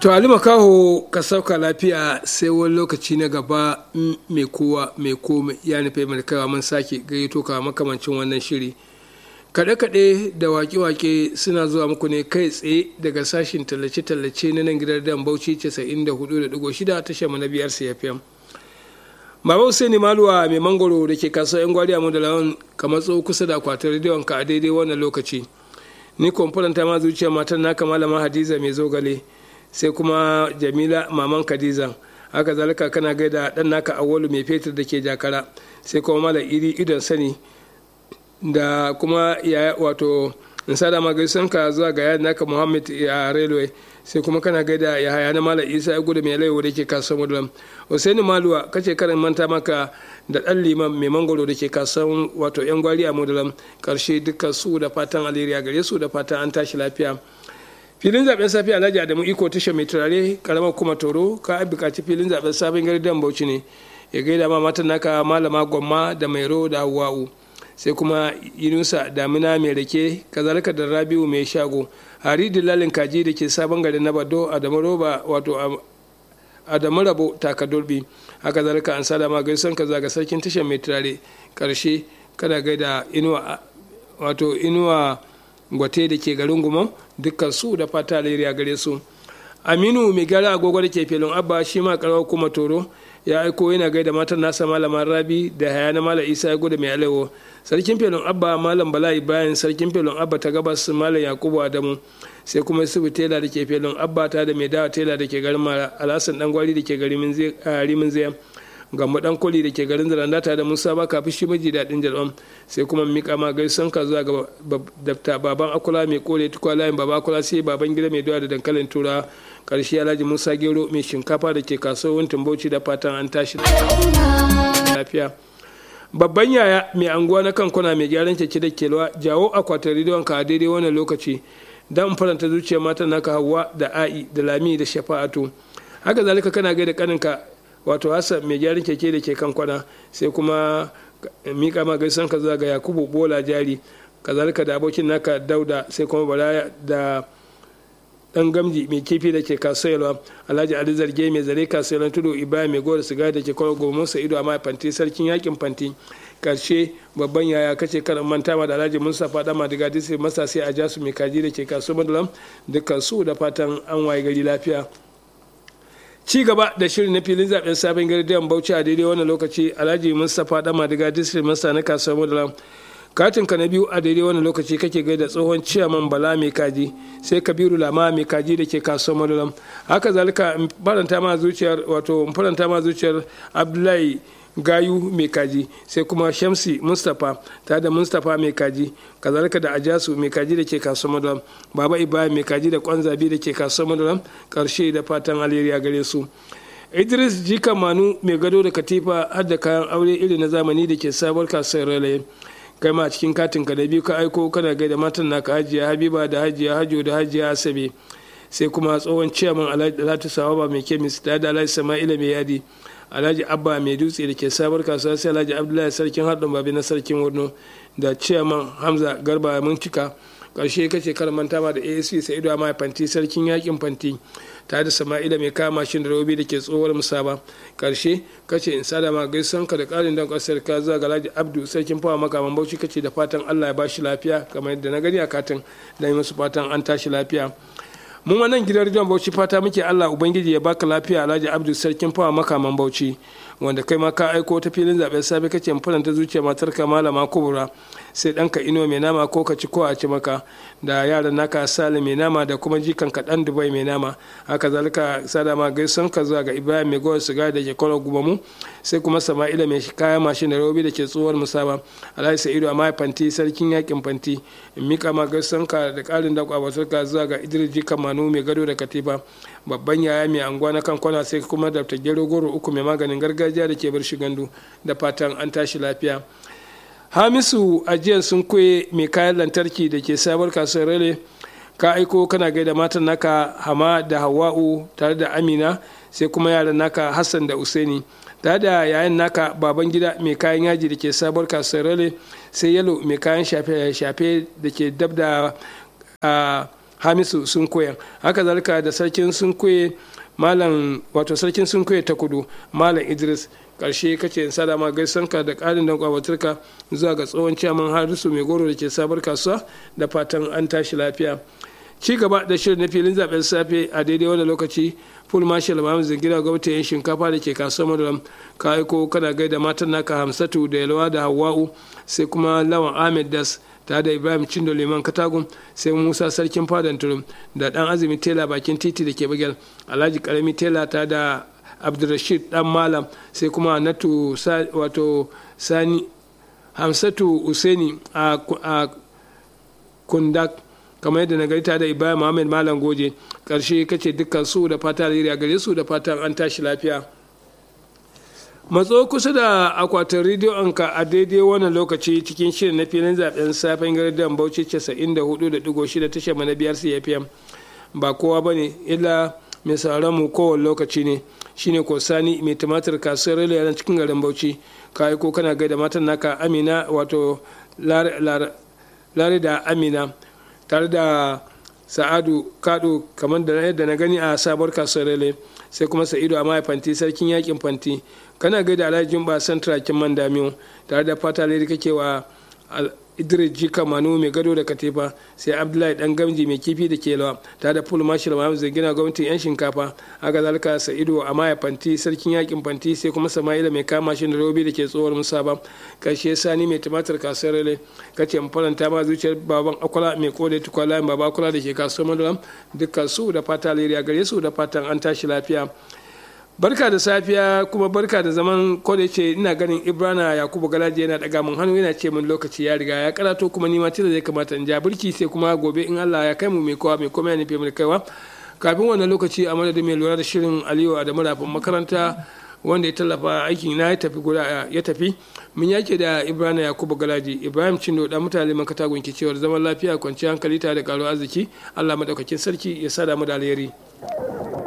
to ali makaho ka sauka lafiya sai wani lokaci na gaba mai kowa mai komai ya nufi mai kawa mun sake gayyato ka makamancin wannan shiri kaɗe-kaɗe da wake-wake suna zuwa muku ne kai tsaye daga sashin tallace-tallace na nan gidan dan bauchi 94.6 tashar mu na biyar cfm Baba Usaini Maluwa mai mangoro da ke kasuwa 'yan gwari a da lawan kamar tso kusa da akwatin rediyon ka a daidai wannan lokaci. Ni kwamfuranta ma zuciya matar naka malama Hadiza mai zogale sai kuma Jamila maman Khadiza. Haka zalika kana gaida dan naka Awolu mai fetur da ke jakara sai kuma malam iri idon sani da kuma yaya wato in sada ma gaisan ka zuwa ga yadda naka Muhammad a railway sai kuma kana gaida ya haya na malam isa ya gudu mai laiwa da ke kasuwar mudulam husaini maluwa kace karin manta maka da dan liman mai mangoro da ke kasuwar wato yan gwari a mudulam karshe dukkan su da fatan alheri gare su da fatan an tashi lafiya filin zaben safi alhaji adamu iko tasha mai turare karamar kuma toro ka bukaci filin zaben sabon gari dan bauchi ne ya gaida ma matan naka malama gwamma da mairo da hawa'u sai kuma yunusa damina mai rake kazalika da rabiu mai shago hari dilalin kaji da ke sabon garin na bado adamu roba wato adamu rabo takadurbi haka zalika an sada ma gaisan ka zaga sarkin tashar mai turare karshe kada gaida inuwa wato inuwa gwate da ke garin gumon dukkan su da fata alheri gare su aminu mai gara agogo da ke filin abba shi ma karawar kuma toro ya aiko yana gaida matan nasa malaman rabi da haya na malam isa ya gudu mai alewo sarkin felon abba malam bala'i bayan sarkin felon abba ta gabas malam yakubu adamu sai kuma su tela da ke felon abba ta da mai dawa tela da ke garin mara alhassan dan gwari da ke garin rimin zaya gambo dan koli da ke garin zaranda ta da musa ba kafin shi miji daɗin jalwan sai kuma mika ma gaisan ka zuwa ga dafta baban akula mai kore tukwa layin baba akula sai baban gida mai dawa da dankalin tura karshe alhaji musa gero mai shinkafa da ke kasuwar bauchi da fatan an tashi lafiya babban yaya mai anguwa na kankuna mai gyaran keke da kelwa jawo akwatin rediyon ka a daidai wannan lokaci dan faranta zuciyar matan naka hawa da a'i da lami da shafa'atu haka zalika kana gaida kaninka wato hassan mai gyaran keke da ke kankwana sai kuma mika ma gaisan ka zuwa ga yakubu bola jari kazalika da abokin naka dauda sai kuma bala da dan gamji mai kifi da ke kasuwa alhaji ali zarge mai zare kasuwa tudu ibrahim mai gora siga da ke kwaro gobe musa ido amma fanti sarkin yakin fanti karshe babban yaya kace kan manta ma da alhaji musa fada ma daga disi masa sai a jasu mai kaji da ke kasuwa madalam dukkan su da fatan an waye gari lafiya ci gaba da shirin na filin zaben sabon gari da bauchi a daidai wannan lokaci alhaji mustapha dama daga district masa na kasuwar madalam katin ka na biyu a daidai wani lokaci kake gaida tsohon ciyaman bala mai kaji sai kabiru lama mai kaji da ke kasuwar madalam haka zalika faranta ma zuciyar wato faranta ma zuciyar abdullahi gayu mai kaji sai kuma shamsi mustapha ta da mustapha mai kaji kazalika da ajasu mai kaji da ke kasuwar madalam baba ibrahim mai kaji da kwanzabi da ke kasuwar madalam karshe da fatan alheri a gare su idris jika manu mai gado da katifa har da kayan aure iri na zamani da ke sabuwar kasuwar ralaye kai ma cikin katin ka da biyu ka aiko kana gaida matan naka hajiya habiba da hajiya hajo da hajiya asabe sai kuma tsohon ciyaman alhaji sawaba mai kemis da da alhaji sama'ila mai yadi alhaji abba mai dutse da ke sabar kasuwa sai alhaji abdullahi sarkin haɗin babi na sarkin wurno da ciyaman hamza garba mun cika ƙarshe kace kar manta ma da asc sa'idu amma fanti sarkin yakin fanti tare da sama'ila mai kama mashin da robi da ke tsohuwar musaba karshe kace in sada ma gaisan ka da ƙarin don ƙasar ka zuwa ga alhaji abdu sarkin fawa makaman bauchi kace da fatan allah ya bashi lafiya kamar yadda na gani a katin da yi musu fatan an tashi lafiya mun wannan gidan rediyon bauchi fata muke allah ubangiji ya baka lafiya alhaji abdu sarkin fawa makaman bauchi wanda kai ma ka aiko ta filin zaben safe kace fulanta zuciya matar ka malama kubura sai ɗanka ino mai nama ko ka ci ko a ci maka da yaran naka sale mai nama da kuma jikan ka dan dubai mai nama haka zalika sada ma gaison ka zuwa ga ibrahim mai gowar siga da ke kwallo gubamu sai kuma sama'ila mai kayan mashin da robi da ke tsohuwar musaba alhaji sa'idu a fanti sarkin yakin fanti in mika ma gaison ka da ƙarin da kwabatar ka zuwa ga idris jikan manu mai gado da katifa babban yaya mai anguwa na kan kwana sai kuma da gero goro uku mai maganin gargajiya da ke bar shi gandu da fatan an tashi lafiya hamisu ajiyar sun koye mai kayan lantarki da ke sabar kasuwar rale ka aiko kana gaida matan naka hama da hawa'u tare da amina sai kuma yaran naka hassan da usaini tare da yayan naka baban gida mai kayan yaji da ke sabar kasuwar rale sai yalo mai kayan shafe-shafe da ke dab da hamisu sun koya haka zalika da sarkin sun koye malam wato sarkin sun koye ta kudu malam idris karshe kace in sada ma gaisanka da ƙarin dan kwabatarka zuwa ga tsohon ciyaman harisu mai goro da ke sabar kasuwa da fatan an tashi lafiya ci gaba da shirin na filin zaben safe a daidai wani lokaci full marshal mahamud zingira gwamnati yan shinkafa da ke kasuwar madaram ka aiko kana gaida matan naka hamsatu da yalwa da hawa'u sai kuma lawan ahmed das tare da ibrahim cindo liman katagun sai musa sarkin fadan turum da dan azumi tela bakin titi da ke bagel alhaji karami tela ta da abdulrashid dan malam sai kuma natu wato sani hamsatu useni a kundak kamar yadda na garita da ibrahim muhammad malam goje karshe kace dukkan su da fata alheri a gare su da fatan an tashi lafiya matso kusa da akwatin rediyon ka a daidai wannan lokaci cikin shirin na filin zaben safen gardan bauchi 94.6 tashar mana biyar cfm ba kowa ba ne illa mai sauran mu kowane lokaci ne shine ko sani mai tumatir kasuwar rila yana cikin garin bauchi ka ko kana gaida matan naka amina wato lare da amina tare da sa'adu kado kamar da yadda na gani a sabuwar kasuwar rele sai kuma sa'idu a fanti sarkin yakin fanti kana gaida alhaji jumba santra kin man damiyo tare da fata lady kake wa idris jika manu mai gado da katifa sai abdullahi dan gamji mai kifi da kelawa tare da full marshal mahamud zagina gwamnatin yan shinkafa haka zalika sa'idu a maya fanti sarkin yakin fanti sai kuma sama'ila mai kama shi da robi da ke tsohuwar musaba karshe sani mai tumatir kasuwar rele kace mu faranta ma zuciyar baban akwala mai kode tukwala baba akwala da ke kasuwar madaram dukkan su da fata alheri gare su da fatan an tashi lafiya barka da safiya kuma barka da zaman kodai ce ina ganin ibrana yakubu galaji yana daga mun hannu yana ce min lokaci ya riga ya karato kuma nima tilo zai kamata in ja birki sai kuma gobe in allah ya kai mu mai kowa mai komai ya nufi mai kaiwa kafin wannan lokaci a madadin mai lura da shirin aliyu adamu rafin makaranta wanda ya tallafa aikin na ya tafi guda ya tafi mun yake da ibrahim yakubu galaji ibrahim cindo da mutane man katagun ke cewar zaman lafiya kwanciyar hankali tare da karo arziki allah madaukakin sarki ya sada mu da alheri